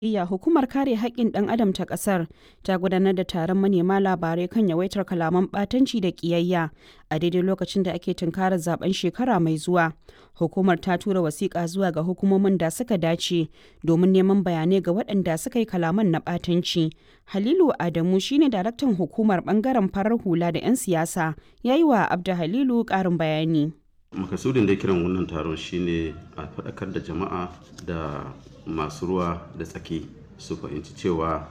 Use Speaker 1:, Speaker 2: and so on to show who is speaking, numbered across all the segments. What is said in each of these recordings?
Speaker 1: Iya, hukumar kare haƙƙin ɗan adam ta ƙasar ta gudanar da taron manema labarai kan yawaitar kalaman ɓatanci da ƙiyayya a daidai lokacin da ake tunkarar zaben shekara mai zuwa. Hukumar ta tura wasiƙa zuwa ga hukumomin da suka dace domin neman bayanai ga waɗanda suka yi kalaman na ɓatanci. Halilu Adamu shine daraktan hukumar ɓangaren farar hula da 'yan siyasa ya yi wa Abda Halilu ƙarin bayani.
Speaker 2: makasudin da kiran wannan taron shine a faɗakar da jama'a da masu ruwa da tsaki su fahimci cewa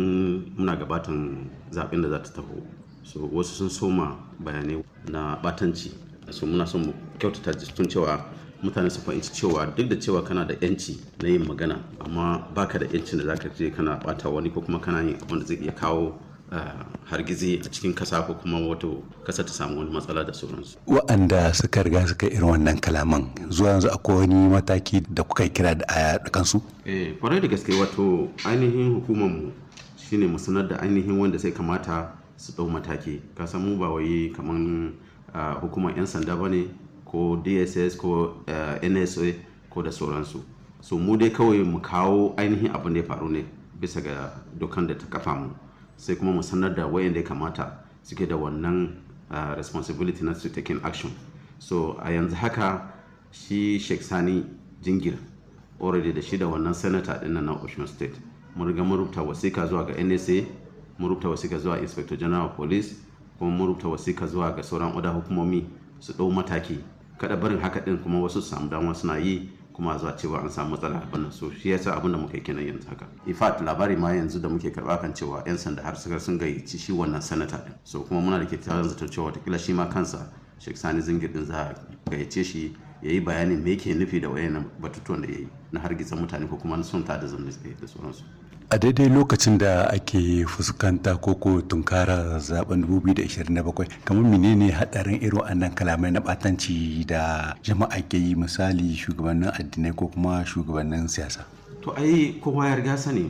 Speaker 2: muna gabatan zaɓen da za ta taho so wasu sun soma bayanai na batanci so muna son mu kyautata tun cewa mutane su fahimci cewa duk da cewa kana da yanci na yin magana amma baka da yancin da zaka je kana bata wani ko kuma kana yin abin da zai iya kawo hargizi a cikin kasa ko kuma wato kasa ta samu wani matsala da sauransu.
Speaker 3: Wa'anda suka riga suka irin wannan kalaman zuwa yanzu akwai wani mataki da kuka kira da a kansu?
Speaker 2: Eh, kwarai da gaske wato ainihin hukumar mu shine mu sanar da ainihin wanda sai kamata su ɗau mataki. Ka san mu ba wai kaman hukumar 'yan sanda ba ne ko DSS ko NSA ko da sauransu. So mu dai kawai mu kawo ainihin abin da ya faru ne bisa ga dokan da ta kafa mu. sai kuma mu sanar da wayanda ya kamata suke da wannan uh, responsibility na su taking action so a yanzu haka shi sheikh sani jingir already da shi da wannan senator din na ocean state mun riga mun rubuta wasika zuwa ga nsa mun rubuta wasika zuwa inspector general of police kuma mun rubuta wasika zuwa ga sauran oda hukumomi su ɗau mataki kada barin haka din kuma wasu su samu dama suna yi kuma zuwa cewa an samu matsala a wannan so shi yasa abin da muka kenan yanzu haka in fact labari ma yanzu da muke karba kan cewa yan sanda har suka sun gayyaci shi wannan sanata din so kuma muna da kyakkyawan zaton cewa watakila shi ma kansa Sheikh Sani Zingir din za a gayyace shi ya yi bayanin me yake nufi da wayannan batutuwan da ya yi na hargitsa mutane ko kuma na son ta da zanne da sauransu
Speaker 3: a daidai lokacin da ake fuskanta koko tunkara zaben 2027 kamar menene hadarin irin wannan kalamai na batanci da jama'a ke yi misali shugabannin addinai ko kuma shugabannin siyasa
Speaker 2: to ai kowa ya riga sani